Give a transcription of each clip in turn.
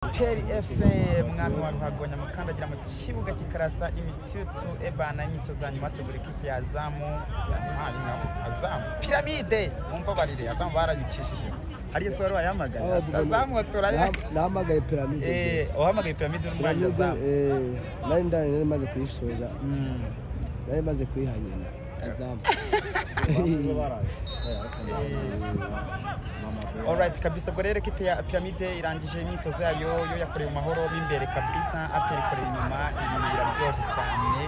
aperi efuse umwami wa ruhago nyamukandagira mu kibuga kikarasa imitutu ebana imyitozo ya nyuma tugura ikipe ya zamu yampaye inka azamu piramide mumbabarire azamu barayicishije hariyo soro wayahamagaye Ah, tugomba- azamu turaya nahamagaye piramide Eh, uhamagaye piramide uri umwanya Piramide, azamu eh, nari ndani nari maze kuyishoza nari maze kuyiha nyina azamu Alright kabisa ubwo rero ekipe ya Pyramide irangije imyitozo yayo yo yakoreye mu mahoro mo imbere kabisa Apple ikoreye inyuma ibintu biraryoshye cyane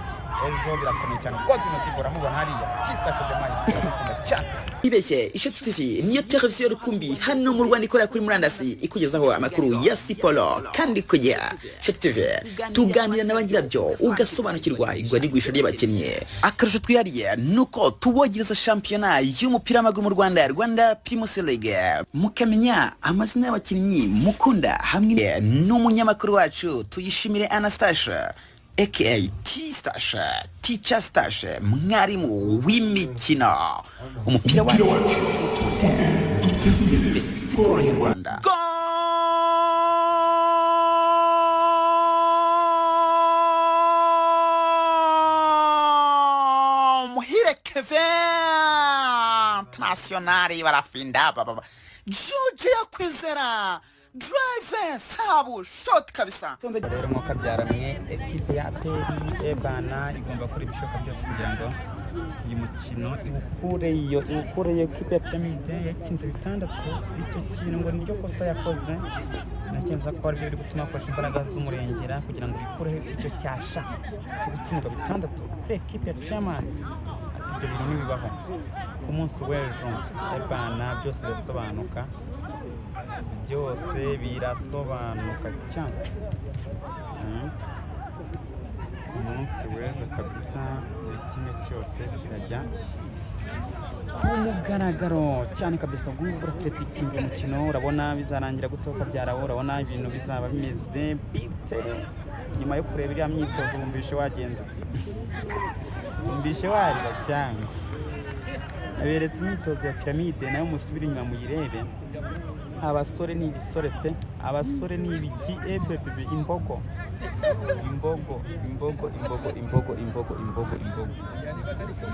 ejo birakomeye cyane God Notivo uramubona hariya Tista Shodomayi turamukunda cyane ibeshye ishoti tv niyo televiziyo rukumbi hano mu rwanda ikorera kuri murandasi ikugezaho amakuru ya siporo kandi ku gihe ishoti tv tuganira na ba nyirabyo ugasobanukirwa igwa n'igurisha ry'abakinnyi akarusho twihariye ni uko tubogereza shampiyona y'umupira w'amaguru mu rwanda rwanda primus league mukamenya amazina y'abakinnyi mukunda hamwe n'umunyamakuru wacu tuyishimire anastashe aka t-stash teacher stash mwarimu w'imikino umupira wacu Rwanda. Gol! Muhire Kevin! Internationali barafinda baba. Juju ya kwizera. Drive sabu shot kabisa. rero nk'uko abyaramwe ekipe ya Aperi Ebana igomba gukora ibishoboka byose kugira ngo uyu mukino iwukure iyo iwukure iyo ekipe ya Pyramide yatsinze bitandatu icyo kintu ngo niryo kosa yakoze nakenza ko aribyo biri gutuma bakoresha imbaraga z'umurengera kugira ngo bikureho icyo cyasha cyo gutsindwa bitandatu kuri ekipe ya Chairman ati ibyo bintu ntibibaho ku munsi w'ejo Ebana byose birasobanuka byose birasobanuka cyane Mm. ku munsi w'ejo kabisa buri kimwe cyose kirajya ku mugaragaro cyane kabisa ubwo ngubwo urapuredikitinga umukino urabona bizarangira gutoka byarawo urabona ibintu bizaba bimeze bite nyuma yo kureba iriya myitozo wumvishe wagenda ute? wumvishe warira cyane aberetse imyitozo ya piramide nayo musubire inyuma muyirebe abasore ni ibisore pe abasore ni ibigi ebebebe imbogo imbogo imbogo imbogo imbogo imbogo imbogo imbogo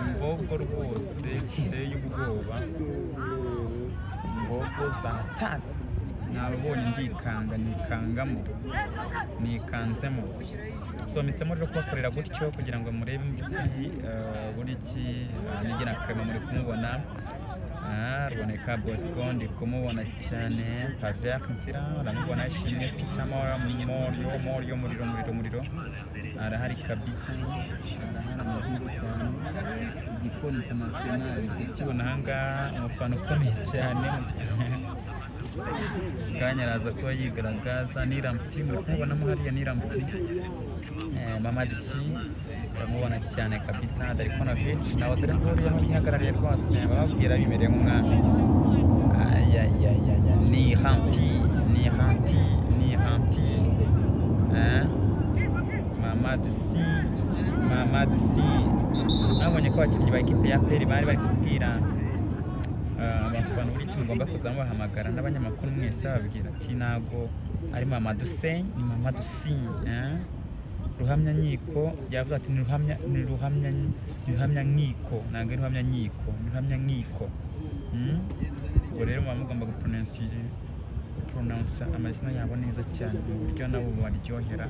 imbogo rwose ziteye ubwoba imbogo za tanu nabonye ndikanga nikangamo nikanzemo so mr muri kubakorera gutyo kugira ngo murebe mu by'ukuri eh, uburyo iki eh, nige na kare muri kumubona Ah, ruboneka bosco ndi kumubona cyane pavek nzira aramubona ishimwe peter mora morio morio muriro muriro muriro arahari kabisa arahari amazina cyane igikoni international ukibona ahangaha umufana ukomeye cyane kanya araza kuba yigaragaza niramuti muri kumubonamo hariya niramuti Eh, mama disi uramubona cyane kabisa darikonovic nawe darikori aho yihagarariye rwose bababwira bimereye nk'umwami ayayayaya ni hanti ni hanti ni hanti Eh, mama disi mama disi nabonye ko abakinnyi ba ekipe ya peri bari bari kubwira Ah, abafana buri kimwe mugomba kuza mubahamagara n'abanyamakuru mwese bababwira ati ntago ari mama duse ni mama dusi eh? ruhamya nkiko yavuze ati ni ruhamya ni ruhamya nyi- ni ruhamya nkiko ntabwo ari ruhamya nkiko ni ruhamya nkiko Mm? ubwo rero muba mugomba gupronounsi gupronounsa amazina yabo neza cyane mu buryo nabo bubaryohera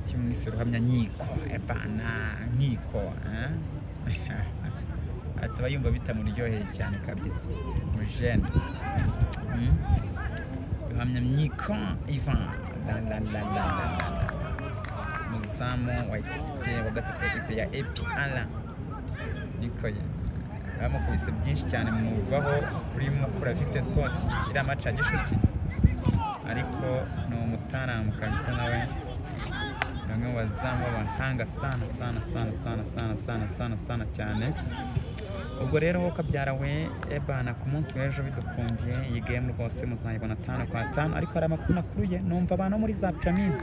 kimwe mwese ruhamya nkiko ebana nkiko eh? ataba yumva bitamuryoheye cyane kabisa mujene ruhamya myiko ivan umuzamu wa ekipe wa gatatu wa ekipe ya apr nikoye bamukubise byinshi cyane muvaho urimo kura victor sport iriya maci ya gishuti ariko ni umutaramu kabisa nawe ni umwe mu bazamu b'abahanga sana sana sana sana sana sana sana sana cyane ubwo rero wowe ukabyara we ebana ku munsi w'ejo bidukundiye iyi gemu rwose muzayibona atanu kwa atanu ariko hari amakuru nakuruye numva abantu bo muri za piramide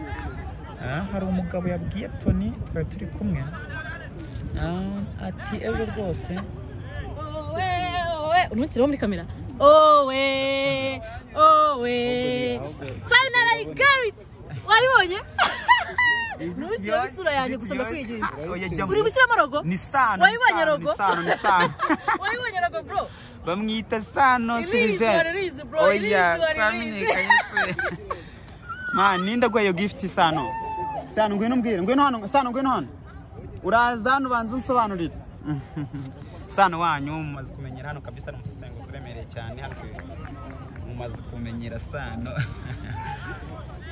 Ah, hari umugabo yabwiye toni twari turi kumwe Ah, ati ejo rwose owe owe untukiraho muri kamera owe owe finally i got it nzira w'isura yanjye gusa ndakwiginze Oya, jya mu- uri gushyiramo rogo ni sano ni wayibonye sano ni rogo sano ni sano wayibonye rogo bro bamwita sano irizi sirive waririzi bro oya irizi waririzi twamenyekanye se ma ninde gwayo gift sano sano ngwino mbwire ngwino hano sano ngwino hano uraza hano banza unsobanurire sano wanyu mumaze kumenyera hano kabisa ni umusesenguzi uremereye cyane hano ku- mumaze kumenyera sano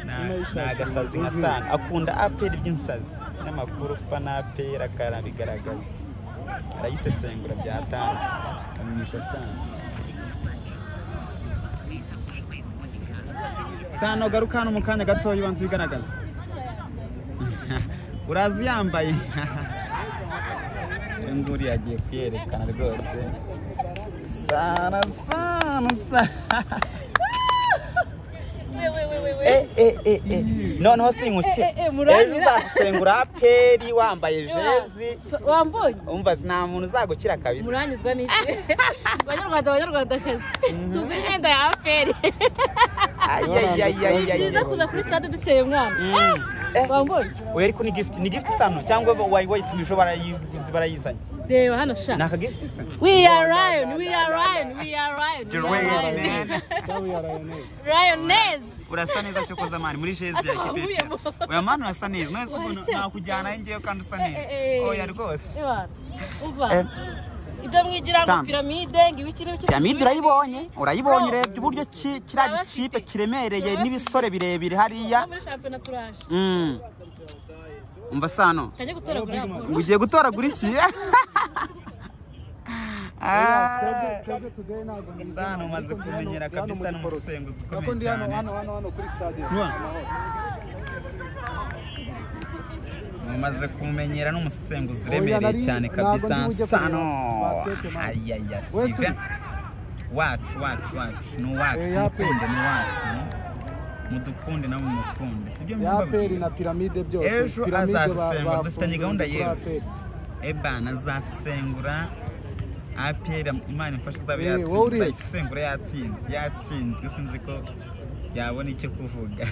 Na- ni agasazi nka sano akunda aperi ry'insazi n'amakuru fa na aperi akanabigaragaza arayisesengura byatanga amwita sano sano garuka hano mu kanya gatoya ubanza uyigaragaza uraza yambaye nguri yagiye kuyerekana rwose sana sana sana We, we, we, we, we. Eh, eh, eh, eh. noneho sinkuki Eh, eh, eh, murangira. ejo uzasengura aperi wambaye Ewa, jezi f- wambonye umva nta muntu uzagukira kabisa muranyuzwa n'isi banyarwanda banyarwandakazi tugura imyenda ya aferi ni ayayayayayay byiza kuza kuri stade dukeye mwana wambonye oya ariko ni gift ni gift sano cyangwa wayi- wayitumije barayizi- barayizanye reba hano sha ni aka gift se we are lion we are lion we are lion we are lion Jerwayne. lioness urasa neza cyo koza mani muri jezi ya Azamuye kipetero amaboko. oya mani urasa neza none se umuntu Oya, nakujyana ngewe kandi usa neza Eh, eh, eh. oya rwose Ewa, uva Eh. ibyo mwigira ngo Sam. piramide ngo ibiki n'ibiki piramide urayibonye urayibonye Bro. urebye uburyo ki- kiriya gikipe kiremereye n'ibisore birebire hariya Tuba muri shampiyona turaje Mm. umva sano kajya gutoragura ya boro ugiye gutoragura iki Ah. sano umaze kumenyera kabisa n'umusesenguzi ukomeye ndi hano cyane hano hano hano kuri stade mumaze kumumenyera n'umusesenguzi Oya, uremereye nari- cyane ntabwo kabisa ndi bujye sano kureba basket, man. ayaya Wese sive uri? wacu wacu wacu ni uwacu Oya, pe. tumukunde ni uwacu mudukunde nawe mumukunde sibyo yaperi mubabwira na piramide byose Ejo Pyramide ba- azazisengura, dufitanye bafunze gahunda kuri yewe. APR. ebana azasengura aperi imana imfasha uzaba Eh, yatsinze wowe uri he? azasengura yatsinze yatsinzwe sinzi ko yabona icyo kuvuga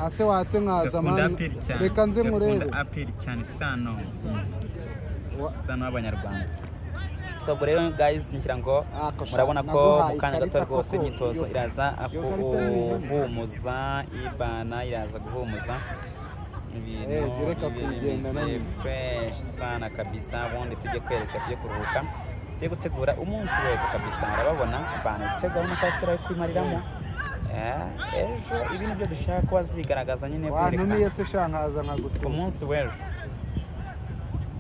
ase watse nkaza gakunda mani aperi cyane reka nze murebe gakunda aperi cyane sano Wa- sano w'abanyarwanda sobwo rero guys ngira ngo Ah, kosha, murabona ko naguhaye mu kanya gato ikarita rwose koko, imyitozo yo- iraza yo karita ni- kuhumuza ibana iraza guhumuza Eh, gereka ibintu kugenda bimeze none. fresh sana kabisa ubundi tujye kwerekera tujye kuruhuka tujye gutegura umunsi weza kabisa murababona abantu itegura n'akasitara yo kwimariramo Eh, ejo ibintu byo dushaka ko wazigaragaza nyine wantumiye kwerekana se sha nkaza ku nkagusura munsi w'ejo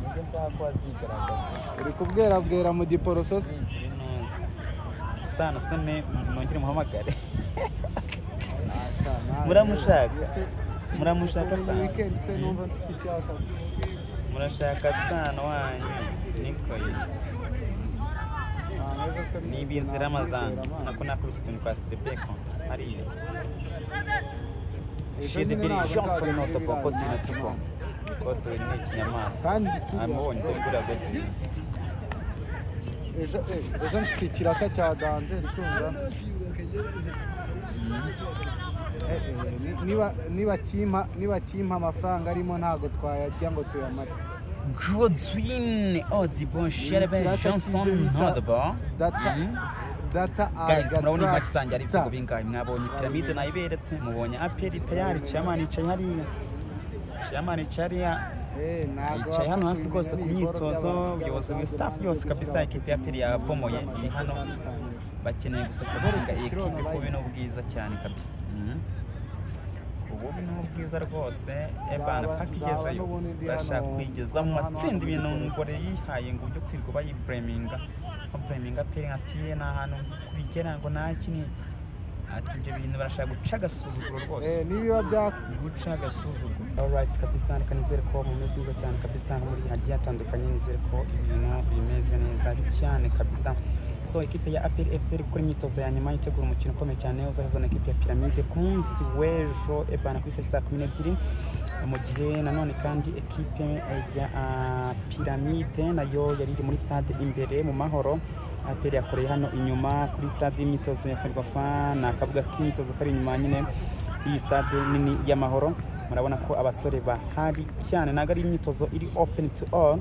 nibyo nshaka ko wazigaragaza uri kubwerabwera mu giporoso se sana sane nongere muhamagare Sana, muramushaka ese- muramushaka Muri sana weekend se numva mfite icyaka murashaka sana wanyu niko ye Sana, ejo se nibizi namwizera, ramadhan Mana. nako nakubita utuntu twa sirebeko hariya Ejo shide nyine biri ntabwo jonson nzagenda noto koko ibirayi. tuyino tuko ko tuyi ni ikinyamaswa kandi si- amubonye ko tugura gute ejo eh, ejo mfite ikiraka cya danje ritunga Eh, eh, ni- niba- niba kimpa- niba kimpa amafaranga arimo ntago twayajya ngo tuyamare godwin odibon sherebe Ikiraka johnson cy'ibyo bita nodebo data Mhm. data guys murabona imaki agatracta. zanjye ari ibitego bingahe mwabonye piramide nayiberetse mubonye aperi tayari ciyamani yicaye hariya ciyamani yicaye hariya Eh, ntago yicaye hano hafi wapfa rwose ku kumenya n'ibikoro myitozo by'abantu ubuyobozi bw'abazungu staff n'abandi yose b'igihugu kabisa ekipi ya aperi yabomoye iri hano bakeneye gusa kubakinga iyi ekipi kubi n'ubwiza cyane kabisa Mhm. ku bubi n'ubwiza rwose ebana paka igezeyo barashaka kwigeza mu matsinda ibintu ngore yihaye ngo byo kwirirwa bayibureminga nka bureminga aperi nka tiye ni ahantu kubigera ngo naki niki ati ibyo bintu barashaka guca agasuzuguro rwose Eh, nibiba byaka guca agasuzuguro alright kabisa reka nizere ko mumeze neza cyane kabisa nko muri hagiye hatandukanye nizere ko ibintu bimeze neza cyane kabisa so ikipe ya apr fc iri gukora imyitozo ya nyuma itegura umukino ukomeye cyane uzahuza na ikipe ya piramide ku munsi w'ejo ebana ku isaha saa kumi n'ebyiri mu gihe nanone kandi ekipe ya ah, piramide nayo yari iri muri stade imbere mu mahoro apr yakoreye hano inyuma kuri stade y'imyitozo ya ferwafa ni akabuga k'imyitozo kari inyuma nyine iyi stade nini y'amahoro murabona ko abasore bahari cyane ntabwo ari imyitozo iri open to all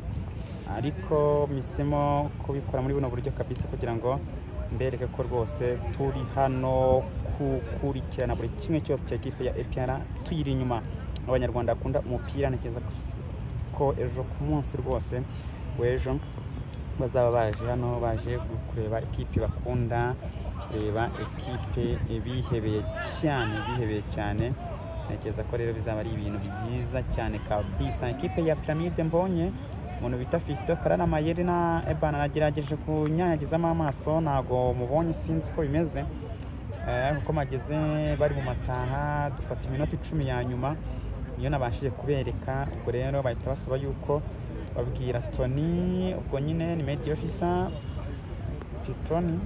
ariko mpisemo kubikora muri buno buryo kabisa kugira ngo mbereke ko rwose turi hano gukurikirana buri kimwe cyose cya ekipe ya epr tuyiri inyuma abanyarwanda bakunda umupira ntekereza ko ejo ku munsi rwose w'ejo bazaba baje hano baje kureba ekipe bakunda kureba ekipe bihebeye cyane bihebeye cyane ntekereza ko rero bizaba ari ibintu byiza cyane kabisa ekipe ya piramide mbonye umuntu bita Fisito Karara Mayeri na Ebana nagerageje kunyanyagizamo amaso ntago mubonye sinzi uko bimeze Eh, kuko mageze bari mu mataha dufata iminota icumi ya nyuma niyo nabashije kubereka ubwo rero bahita basaba yuko babwira Tony ubwo nyine ni media officer Titoni